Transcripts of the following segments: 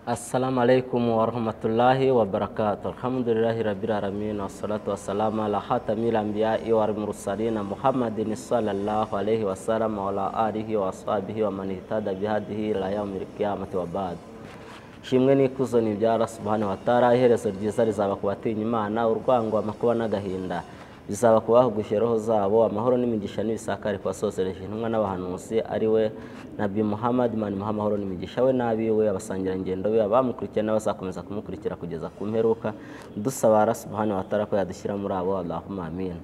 assalamu alaikum warahmatullahi wabarakatuh alhamdulillahi rabbil alamin wassalatu wassalamu ala khatamil anbiya'i wal mursalin muhammadin sallallahu alaihi wasallam wa ala alihi wa ashabihi wa man ihtada bihadihi ila yaumil qiyamati wa ba'd shimwe n'ikuzo ni ibya Allah subhanahu wa ta'ala iherezo ryiza rizaba ku batinya Imana urwango amakuba n'agahinda bizaba kubahugushya roho zabo amahoro n'imigisha n'ibisakare kubasozereje intumwa n'abahanuzi ari we nabi muhammad manimuha amahoro n'imigisha we n'abiwe abasangirangendo be abamukurikiye n'abazakomeza kumukurikira kugeza ku mperuka dusaba Allah subhanahu wa ta'ala ko yadushyira muri abo allahumma amin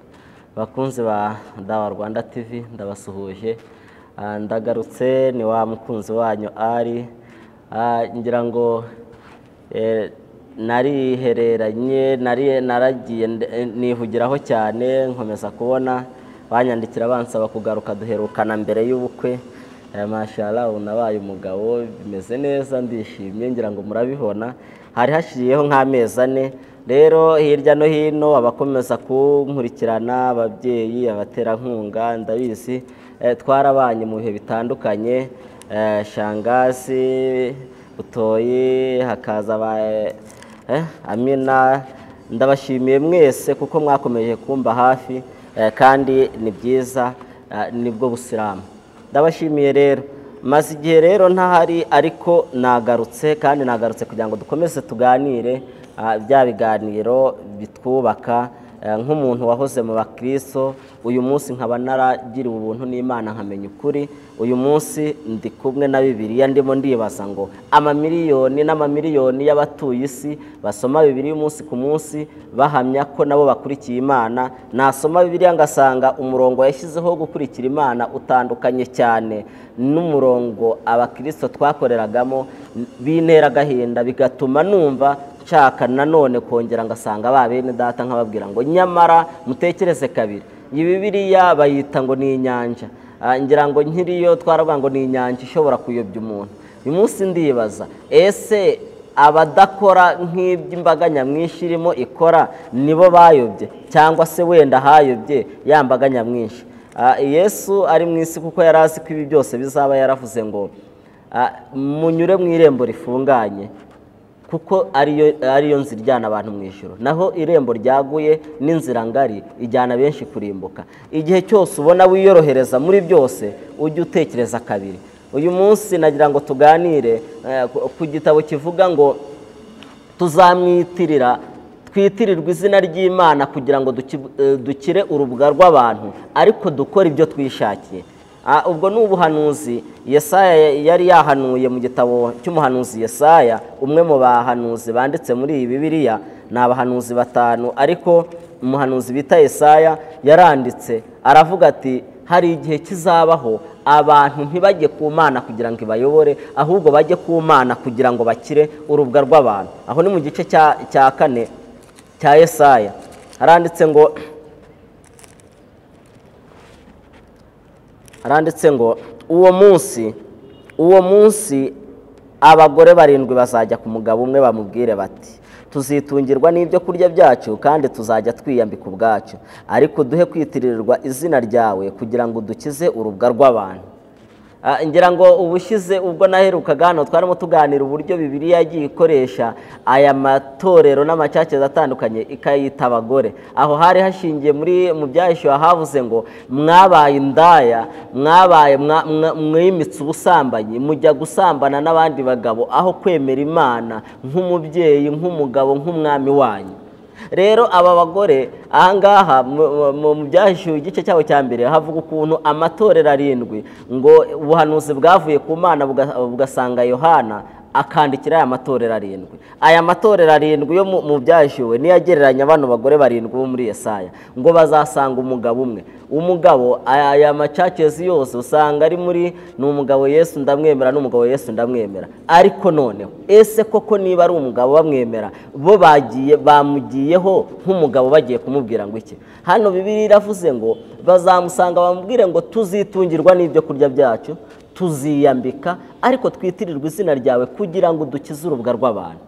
bakunzi ba dawa rwanda tv ndabasuhuje Ah, ndagarutse ni wa mukunzi wanyu ari Ah, ngira ngo eh, narihereranye nari naragiye nde- eh, nihugiraho cyane nkomeza kubona banyandikira bansaba kugaruka duherukana mbere y'ubukwe Eh, mashallah ubu nabaye umugabo bimeze neza ndishimye ngira ngo murabibona hari hashiriyeho nk'amezi ane rero hirya no hino abakomeza kunkurikirana ababyeyi abaterankunga ndabizi eh, twarabanye mu bihe bitandukanye eh, shangazi butoyi hakaza ba eh, amina ndabashimiye mwese kuko mwakomeje kumba hafi eh, kandi ni byiza eh, nibwo busilamu ndabashimiye rero maze igihe rero ntahari ariko nagarutse kandi nagarutse kugira ngo dukomeze tuganire ah, bya biganiro bitwubaka Eh, nk'umuntu wahoze mu bakristo uyu munsi nkaba naragiriwe ubuntu n'imana nkamenya ukuri uyu munsi ndi kumwe na bibiliya ndimo ndibaza ngo amamiliyoni n'amamiliyoni y'abatuye isi basoma bibiliya umunsi ku munsi bahamya ko nabo bakurikiye imana nasoma bibiliya ngasanga umurongo yashyizeho wo gukurikira imana utandukanye cyane n'umurongo abakristo twakoreragamo bintera agahinda bigatuma numva nshaka nanone kongera ngasanga ba bene data nkababwira ngo nyamara mutekereze kabiri iyi bibiriya bayita ngo ni inyanja Ah, ngira ngo nkiriyo twaravuga ngo ni inyanja ishobora kuyobya umuntu uyu munsi ndibaza ese abadakora nk'iby'imbaga nyamwinshi irimo ikora nibo bayobye cyangwa se wenda hayobye ya mbaga nyamwinshi Ah, yesu ari mu isi kuko yari azi ko ibi byose bizaba yaravuze ngo ah, munyure mu irembo rifunganye kuko ariyo ariyo nzira ijyana abantu mu ijoro naho irembo ryaguye n'inzira ngari ijyana benshi kurimbuka igihe cyose ubona wiyorohereza muri byose ujye utekereza kabiri uyu munsi nagira ngo tuganire eh, ku- ku gitabo kivuga ngo tuzamwitirira twitirirwa izina ry'imana kugira ngo duki- eh, dukire urubuga rw'abantu ariko dukora ibyo twishakiye Ah, ubwo ni ubuhanuzi yesaya yari yahanuye mu gitabo cy'umuhanuzi yesaya umwe mu bahanuzi banditse muri iyi bibiliya ni abahanuzi batanu ariko umuhanuzi bita yesaya yaranditse aravuga ati hari igihe kizabaho abantu ntibajye ku mana kugira ngo ibayobore ahubwo bajye ku mana kugira ngo bakire urubwa rw'abantu aho ni mu gice cya cya kane cya yesaya haranditse ngo haranditse ngo uwo munsi uwo munsi abagore barindwi bazajya ku mugabo umwe bamubwire bati tuzitungirwa n'ibyo kurya byacu kandi tuzajya twiyambika ubwacu ariko duhe kwitirirwa izina ryawe kugira ngo dukize urubwa rw'abantu Ah, ngira ngo ubushyize ubwo naherukaga hano twarimo tuganira uburyo bibiliya yagiye ikoresha aya matorero n'amacakeza atandukanye ikayita abagore aho hari hashingiye muri mu byahishuwe havuze ngo mwabaye indaya mwabaye mwa- mwa- mwimitse ubusambanyi mujya gusambana n'abandi bagabo aho kwemera imana nk'umubyeyi nk'umugabo nk'umwami wanyu rero aba bagore ahangaha mu- mu mu byahishuwe igice cyabo cya mbere havuga ukuntu amatorero arindwi ngo ubuhanuzi bwavuye ku mana buga- bugasanga yohana akandikira aya matorero arindwi aya matorero arindwi yo mu- mu byahishuwe niyo agereranya bano bagore barindwi bo muri yesaya ngo bazasanga umugabo umwe umugabo aya aya macacezi yose usanga ari muri ni umugabo yesu ndamwemera n'umugabo yesu ndamwemera ariko noneho ese koko niba ari umugabo bamwemera bo bagiye bamugiyeho nk'umugabo bagiye kumubwira ngo iki hano bibiri iravuze ngo bazamusanga bamubwire ngo tuzitungirwa n'ibyo kurya byacu tuziyambika ariko twitirirwa izina ryawe kugira ngo dukize urubwa rw'abantu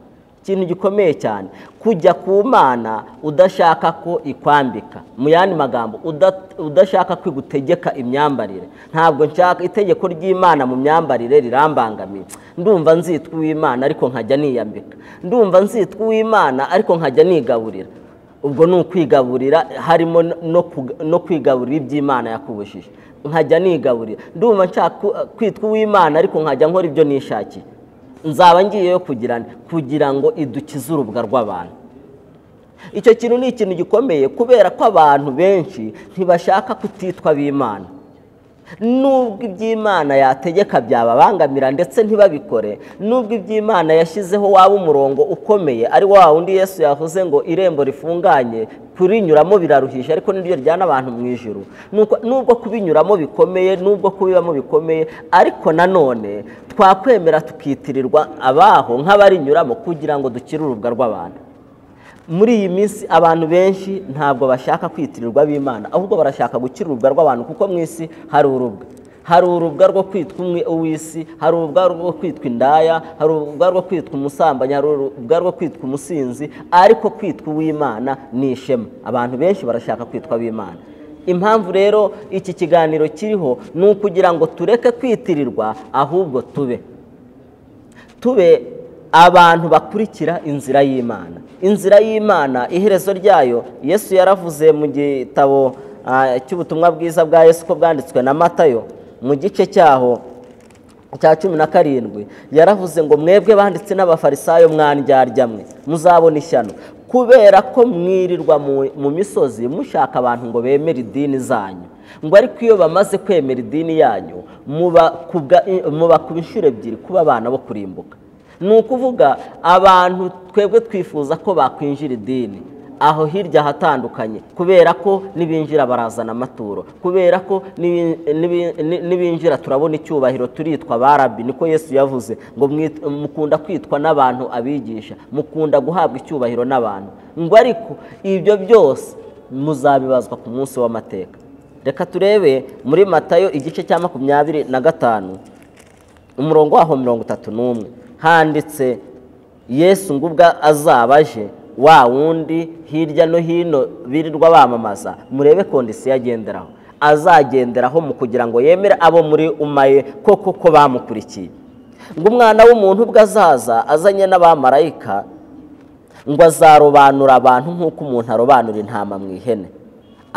ikintu gikomeye cyane kujya ku mana udashaka ko ikwambika mu yandi magambo uda- udashaka ko igutegeka imyambarire ntabwo nshaka itegeko ry'imana mu myambarire rirambangamiye ndumva nzitwa uw'imana ariko nkajya niyambika ndumva nzitwa uw'imana ariko nkajya nigaburira ubwo ni ukwigaburira harimo no kug- no kwigaburira iby'imana yakubujije nkajya nigaburira ndumva nshaka ku- kwitwa uw'imana ariko nkajya nkora ibyo nishakiye nzaba ngiyeyo kugira nde? kugira ngo idukize urubwa rw'abantu icyo kintu ni ikintu gikomeye kubera ko abantu benshi ntibashaka kutitwa b'imana nubwo iby'imana yategeka byababangamira ndetse ntibabikore nubwo iby'imana yashyizeho waba umurongo ukomeye ari wa wundi yesu yavuze ngo irembo rifunganye kurinyuramo biraruhije ariko niryo ryana abantu mu ijuru Nuko- nubwo kubinyuramo bikomeye nubwo kubibamo bikomeye ariko nanone twakwemera tukitirirwa abaho nk'abarinyuramo kugira ngo dukire urubwa rw'abantu muri iyi minsi abantu benshi ntabwo bashaka kwitirirwa b'imana ahubwo barashaka gukira urubwa rw'abantu kuko mu isi hari urubwa hari urubwa rwo kwitwa umwe uw'isi hari urubwa rwo kwitwa indaya hari urubwa rwo kwitwa umusambanyi hari urubwa rwo kwitwa umusinzi ariko kwitwa uw'imana ni ishema abantu benshi barashaka kwitwa ab'imana impamvu rero iki kiganiro kiriho ni ukugira ngo tureke kwitirirwa ahubwo tube tube abantu bakurikira inzira y'imana inzira y'imana iherezo ryayo yesu yaravuze mu gitabo ah, cy'ubutumwa bwiza bwa yesu ko bwanditswe na matayo mu gice cyaho cya cumi na karindwi yaravuze ngo mwebwe banditse n'abafarisayo mwandyarya mwe muzabona ishyano kubera ko mwirirwa mu- mu misozi mushaka abantu ngo bemere idini zanyu ngo ariko iyo bamaze kwemera idini yanyu mubakubwa- mubakuba inshuro ebyiri kuba abana bo kurimbuka ni ukuvuga abantu twebwe twifuza ko bakwinjira idini aho hirya ahatandukanye kubera ko n'ibinjira barazana amaturo kubera ko n'ibi- n'ibi- ni- n'ibinjira turabona icyubahiro turitwa barabi niko yesu yavuze ngo mwit- mukunda kwitwa n'abantu abigisha mukunda guhabwa icyubahiro n'abantu ngo ariko ibyo byose muzabibazwa ku munsi w'amateka reka turebe muri matayo igice cya makumyabiri na gatanu umurongo waho mirongo itatu n'umwe handitse yesu ngo ubwo azaba aje wa wundi hirya no hino birirwa bamamaza murebe kondisiyo agenderaho azagenderaho mu kugira ngo yemere abo muri umaye koko ko bamukurikiye ngo umwana w'umuntu ubwo azaza azanye n'abamarayika ngo azarobanura abantu nk'uko umuntu arobanura intama mu ihene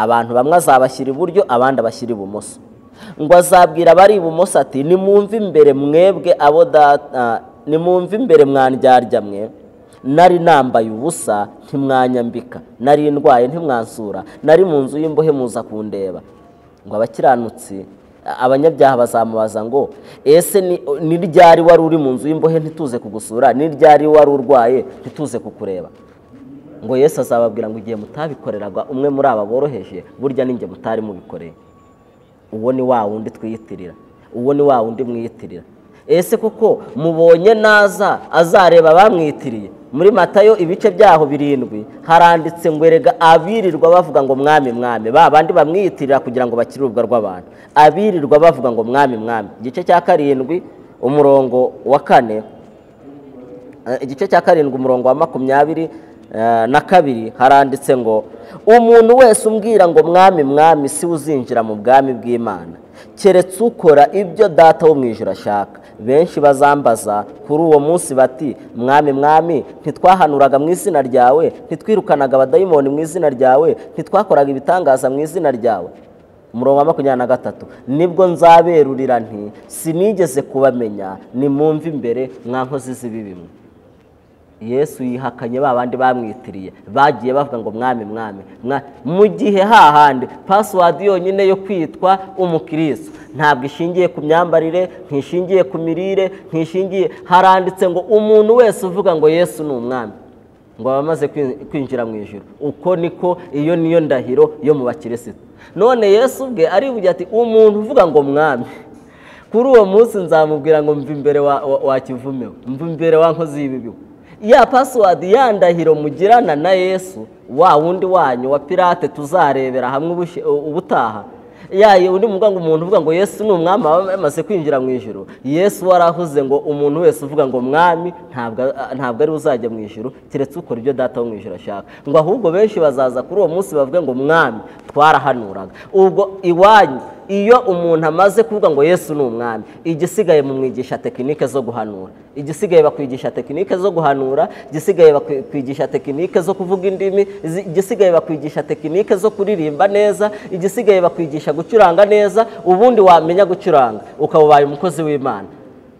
abantu bamwe azabashyira iburyo abandi abashyira ibumoso ngo azabwira abari ibumoso ati nimwumve imbere mwebwe abo data nimwumve imbere mwandyarya mwe nari nambaye ubusa ntimwanyambika nari ndwaye ntimwansura nari mu nzu y'imbohe muza kundeba ngo abakiranutsi abanyabyaha bazamubaza ngo ese ni- ni ryari wari uri mu nzu y'imbohe ntituze kugusura ni ryari wari urwaye ntituze kukureba ngo yesu azababwira ngo igihe mutabikoreraga umwe muri aba boroheje burya ninjye mutari mubikoreye uwo ni wa wundi twiyitirira uwo ni wa wundi mwiyitirira ese koko mubonye naza azareba abamwitiriye muri matayo ibice byaho birindwi haranditse ngo erega abirirwa bavuga ngo mwami mwami ba bandi bamwiyitirira kugira ngo bakire urubwa rw'abantu abirirwa bavuga ngo mwami mwami igice cya karindwi umurongo wa kane Eh, igice cya karindwi umurongo wa makumyabiri eh, na kabiri haranditse ngo umuntu wese umbwira ngo mwami mwami si we uzinjira mu bwami bw'imana keretse ukora ibyo data wo mu ijoro ashaka benshi bazambaza kuri uwo munsi bati mwami mwami ntitwahanuraga mu izina ryawe ntitwirukanaga abadayimoni mu izina ryawe ntitwakoraga ibitangaza mu izina ryawe umurongo wa makumyabiri na gatatu nibwo nzaberurira nti sinigeze kubamenya nimwumve imbere mwa nkozi z'ibibimwe yesu yihakanye ba bandi bamwitiriye bagiye bavuga ngo mwami mwami mwa- mu gihe hahandi pasiwadi yonyine yo kwitwa umukirisitu ntabwo ishingiye ku myambarire ntishingiye ku mirire ntishingiye haranditse ngo umuntu wese uvuga ngo yesu ni umwami ngo aba amaze kwin- kwinjira mu ijoro uko niko iyo niyo ndahiro yo mu bakirisitu none yesu ubwe arivuga ati umuntu uvuga ngo mwami kuri uwo munsi nzamubwira ngo mva imbere wa- wa- wa kivume we, mva imbere wa nkozi y'ibibi we." ya pasiwadi ya ndahiro mugirana na yesu wa wundi wanyu wa pirate tuzarebera hamwe ubushe- ubutaha yayo undi muvuga ngo umuntu uvuga ngo yesu ni umwami aba amaze kwinjira mu ijoro yesu warahuze ngo umuntu wese uvuga ngo mwami ntabwo ari uzajya mu ijoro keretse ukora ibyo data wo mu ijoro ashaka ngo ahubwo benshi bazaza kuri uwo munsi bavuge ngo mwami twarahanuraga ubwo iwanyu iyo umuntu amaze kuvuga ngo yesu ni umwami igisigaye mumwigisha tekinike zo guhanura igisigaye bakwigisha tekinike zo guhanura igisigaye bakwigisha tekinike zo kuvuga indimi izi- igisigaye bakwigisha tekinike zo kuririmba neza igisigaye bakwigisha gucuranga neza ubundi wamenya gucuranga ukaba ubaye umukozi w'imana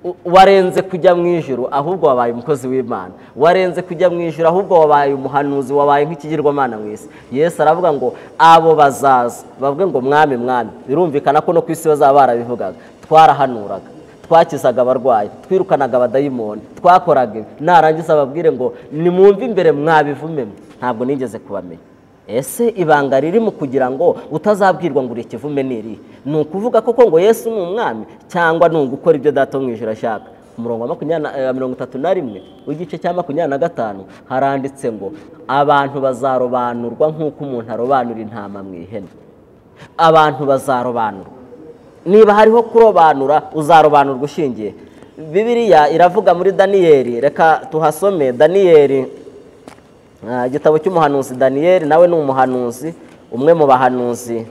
U- warenze kujya mu ijuru ahubwo wabaye umukozi w'imana warenze kujya mu ijuru ahubwo wabaye umuhanuzi wabaye nk'ikigirwamana mu isi yesu aravuga ngo abo bazaza bavuge ngo mwami mwami birumvikana ko no ku isi bazaba barabivugaga twarahanuraga twakizaga abarwayi twirukanaga abadayimoni twakoraga ibi narangiza ababwire ngo nimwumve imbere mwabivumemo ntabwo nigeze kubamenya ese ibanga riri mu kugira ngo utazabwirwa ngo uri ikivume n'iri ni ukuvuga koko ngo yesu ni umwami cyangwa ni ugukora ibyo data wo mu ijoro ashaka ku murongo wa makumyabiri na- eh, mirongo itatu na rimwe w'igice cya makumyabiri na gatanu haranditse ngo abantu bazarobanurwa nk'uko umuntu arobanura intama mu ihene abantu bazarobanurwa niba hariho kurobanura uzarobanurwa ushingiye bibiriya iravuga muri daniyeli reka tuhasome daniyeli ah, igitabo cy'umuhanuzi daniyeli nawe ni umuhanuzi umwe mu bahanuzi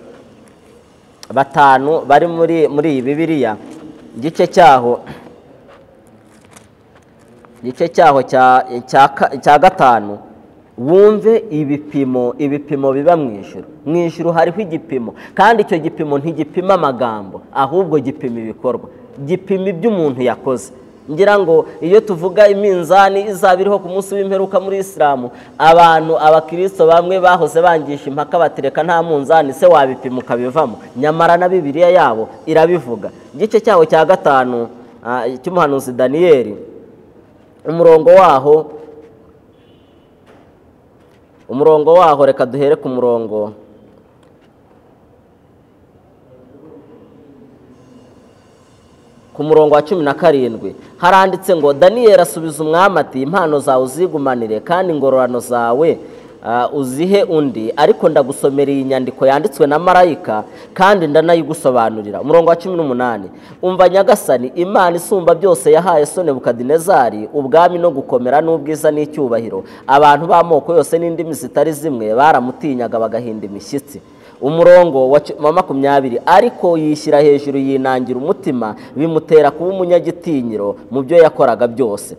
batanu bari muri muri iyi bibiriya igice cyaho igice cyaho cya- cya ka- cya gatanu wumve ibipimo ibipimo biba mu ijuru mu ijuru hariho igipimo kandi icyo gipimo ntigipima amagambo ahubwo gipima ibikorwa gipima ibyo umuntu yakoze ngira ngo iyo tuvuga iminzani izaba iriho ku munsi w'imperuka muri isilamu abantu abakristo bamwe bahoze bangisha impaka batereka nta munzani se wabipima ukabivamo nyamara na bibiliya yabo irabivuga igice cyaho cya gatanu ah, cy'umuhanuzi daniyeli umurongo waho umurongo waho reka duhere ku murongo ku murongo wa cumi na karindwi haranditse ngo daniyeli asubiza umwami ati impano zawe uzigumanire kandi ingororano zawe ah, uzihe undi ariko ndagusomera iyi nyandiko yanditswe na marayika kandi ndanayigusobanurira umurongo wa cumi n'umunani umva nyagasani imana isumba byose yahaye sone bukadinezari ubwami no gukomera n'ubwiza n'icyubahiro abantu b'amoko yose n'indimi zitari zimwe baramutinyaga bagahinda imishyitsi umurongo wa ci- wa makumyabiri ariko yishyira hejuru yinangira umutima bimutera kuba umunyagitinyiro mu byo yakoraga byose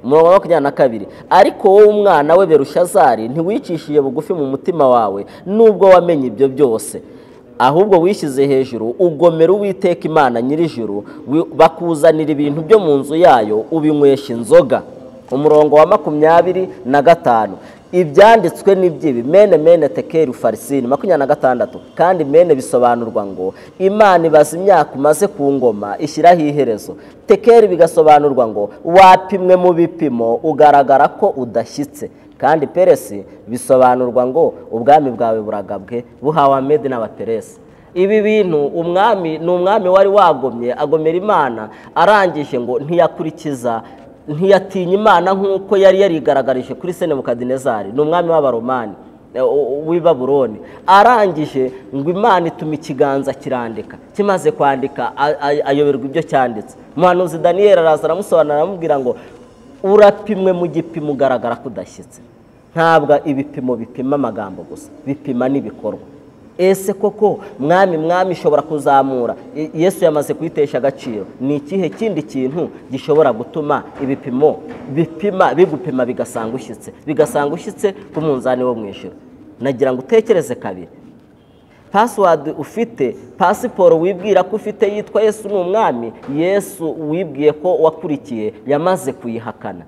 umurongo wa makumyabiri na kabiri ariko wowe umwana we berushazari ntiwicishije bugufi mu mutima wawe nubwo wamenye ibyo byose ahubwo wishyize hejuru ugomera uwiteka imana nyir'ijuru wi- bakuzanira ibintu byo mu nzu yayo ubinywesha inzoga umurongo wa makumyabiri na gatanu ibyanditswe n'iby'ibi mene mene tekeri farisini makumyabiri na gatandatu kandi mene bisobanurwa ngo imana ibaza imyaka umaze ku ngoma ishyiraho iherezo tekeri bigasobanurwa ngo wapimwe mu bipimo ugaragara ko udashyitse kandi peresi bisobanurwa ngo ubwami bwawe buragabwe buhawe amedi n'abaperesi ibi bintu umwami ni umwami wari wagomye agomera imana arangije ngo ntiyakurikiza ntiyatinya imana nk'uko yari yarigaragarije kuri senebukadinezari ni umwami w'abaromani e, u- w'i baburoni arangije ngo imana ituma ikiganza kirandika kimaze kwandika a- a- ayoberwa ibyo cyanditse umuhanuzi daniyeli araza aramusobanura aramubwira ngo urapimwe mu gipimo ugaragara ko udashyitse ntabwo ibipimo bipima amagambo gusa bipima n'ibikorwa ese koko mwami mwami ishobora kuzamura I- yesu yamaze kuyitesha agaciro ni ikihe kindi kintu gishobora gutuma ibipimo bipima bigupima bigasanga ushyitse bigasanga ushyitse ku munzani wo mu ijoro nagira ngo utekereze kabiri pasiwadi ufite pasiporo wibwira ko ufite yitwa yesu ni umwami yesu wibwiye ko wakurikiye yamaze kuyihakana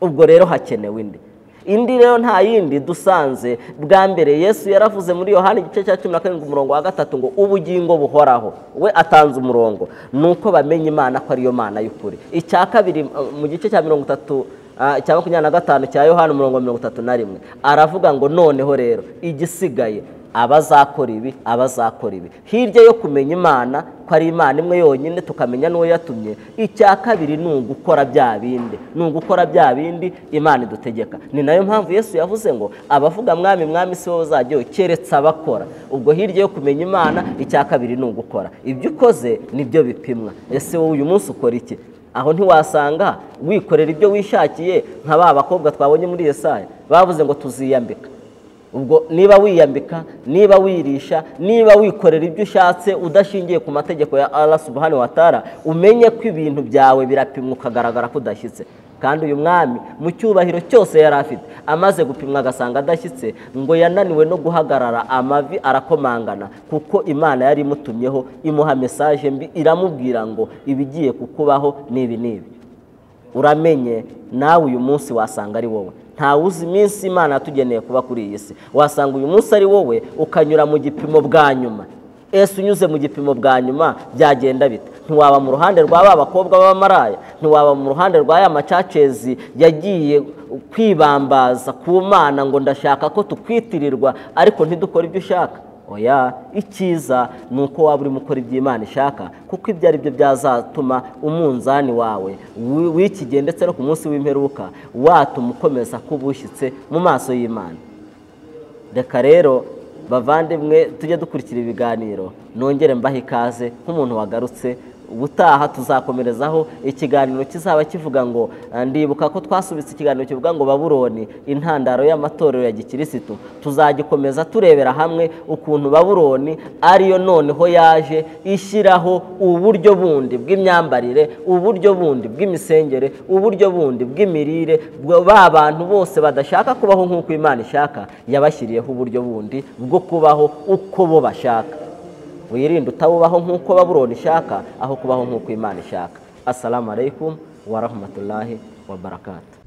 ubwo rero hakenewe indi indi rero nta yindi dusanze bwa mbere yesu yaravuze muri yohani igice cya cumi na karindwi umurongo wa gatatu ngo ubugingo buhoraho we atanze umurongo ni uko bamenya imana ko ariyo mana y'ukuri icya kabiri uh, mu gice cya mirongo itatu Ah, cya makumyabiri na gatanu cya yohani umurongo wa mirongo itatu na rimwe aravuga ngo noneho rero igisigaye abazakora ibi abazakora ibi hirya yo kumenya imana ko ari imana imwe yonyine tukamenya n'uwo yatumye icya kabiri ni ugukora bya bindi ni ugukora bya bindi imana idutegeka ni nayo mpamvu yesu yavuze ngo abavuga mwami mwami si wowe uzajyayo keretse abakora ubwo hirya yo kumenya imana icya kabiri ni ugukora ibyo ukoze nibyo bipimwa ese wowe uyu munsi ukora iki aho ntiwasanga wikorera ibyo wishakiye nka ba bakobwa twabonye muri Yesaya bavuze ngo tuziyambika ubwo niba wiyambika niba wirisha niba wikorera ibyo ushatse udashingiye ku mategeko ya Allah subhanahu wa ta'ala umenye ko ibintu byawe birapimwa ukagaragara ko udashyitse kandi uyu mwami mu cyubahiro cyose yari afite amaze gupimwa agasanga adashyitse ngo yananiwe no guhagarara amavi arakomangana kuko imana yari imutumyeho imuha mesaje mbi iramubwira ngo ibigiye kukubaho n'ibi n'ibi uramenye nawe uyu munsi wasanga ari wowe ntawe uzi iminsi imana yatugeneye kuba kuri iyi si wasanga uyu munsi ari wowe ukanyura mu gipimo bwa nyuma ese unyuze mu gipimo bwa nyuma byagenda bita ntiwaba mu ruhande rwa ba bakobwa b'abamaraya ntiwaba mu ruhande rwa ya macacezi yagiye kwibambaza ku mana ngo ndashaka ko tukwitirirwa ariko ntidukore ibyo ushaka oya icyiza ni uko waba urimo ukora ibyo imana ishaka kuko ibyo ari byo byazatuma umunzani wawe w'ikigihe ndetse no ku munsi w'imperuka watuma ukomeza kuba ushyitse mu maso y'imana reka rero bavandimwe tujye dukurikira ibiganiro nongere mbahe ikaze nk'umuntu wagarutse ubutaha tuzakomerezaho ikiganiro kizaba kivuga ngo ndibuka ko twasubitse ikiganiro kivuga ngo baburoni intandaro y'amatorero ya gikirisitu tuzagikomeza turebera hamwe ukuntu baburoni ariyo noneho yaje ishyiraho uburyo bundi bw'imyambarire uburyo bundi bw'imisengere uburyo bundi bw'imirire ba bantu bose badashaka kubaho nk'uko imana ishaka yabashyiriyeho uburyo bundi bwo kubaho uko bo bashaka wirinde utabubaho nk'uko baburoni ishaka aho kubaho nk'uko imana ishaka assalamu alaikum wa rahmatullahi wa barakatuh